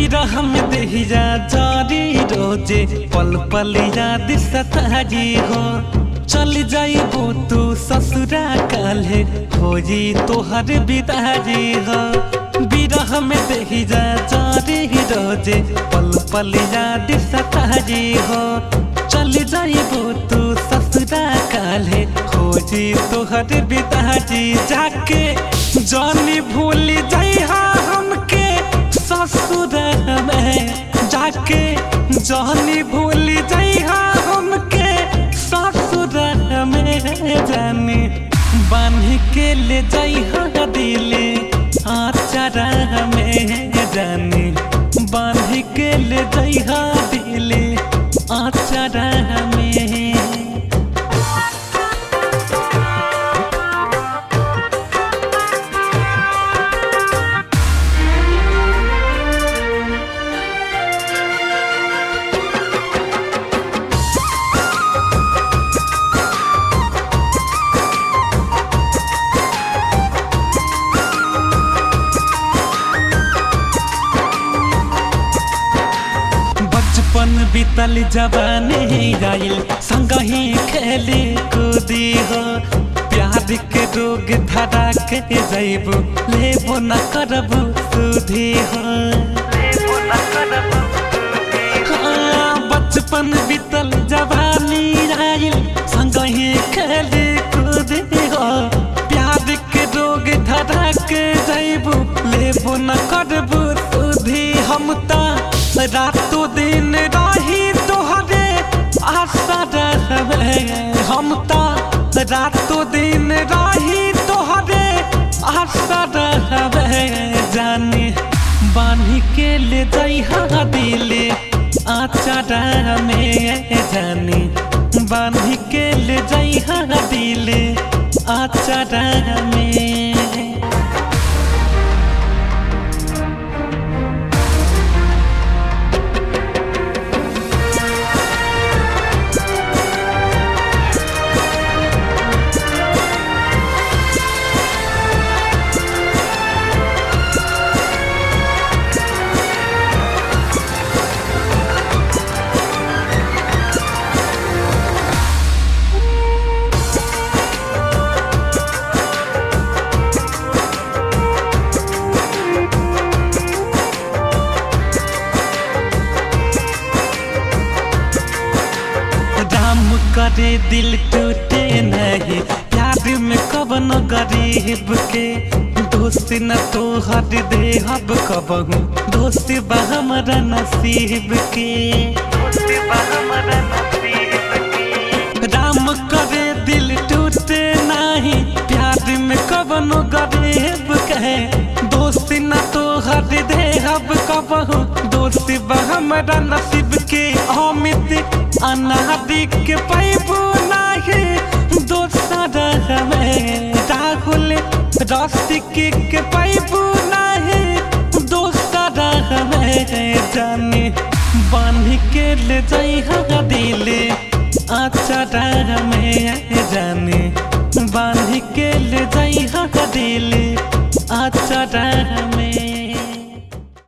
बिरह में देहिया जारी रोजे पल पल याद सताजी हो चल जाइबो तू ससुरा काल्हे होजी तोहर बिदाजी हो बिरह में देहिया जारी रोजे पल पल याद सताजी हो चल जाइबो तू ससुरा काल्हे खोजी तोहर बिदाजी जाके जानी भूल जाइहा हमके ससुर में जाके जानी भूल जाइहा हमके ससुर में जानी बांध के ले जाइहा दिले आचारा में जानी बांध के ले जाइहा दिले आचारा में बचपन बीतल जवानी आइल संग ही खेली कूदी हो प्यार के रोग धरा के जैबू लेबो न करबू सुधी हो हाँ, बचपन बीतल जवानी आइल संग ही खेली कूदी हो प्यार के रोग धरा के जैबू लेबो न करबू सुधी हम ता रातों दिन रही तोहरे आशा रहवे हम ता रातों दिन रही तोहरे आशा रहवे जाने बांधी के ले जइहा दिले आचारा में जाने बांधी के ले जइहा दिले आचारा में राम करे दिल टूटे नहीं प्यार में कवन गरीब के दोस्त न तो हर दे हब कबहू दोस्त बा हमरा नसीब के राम करे दिल टूटे नहीं प्यार में कवन गरीब के दोस्त न तो हर दे हब कबहू दोस्त बा हमरा नसीब के अमित अनादि के पैबू नाही दोसर हमें राहुल रसिक के पैबू नाही दोसर हमें जाने बांध के ले जइहा दिले आचारा में जाने बांध के ले जइहा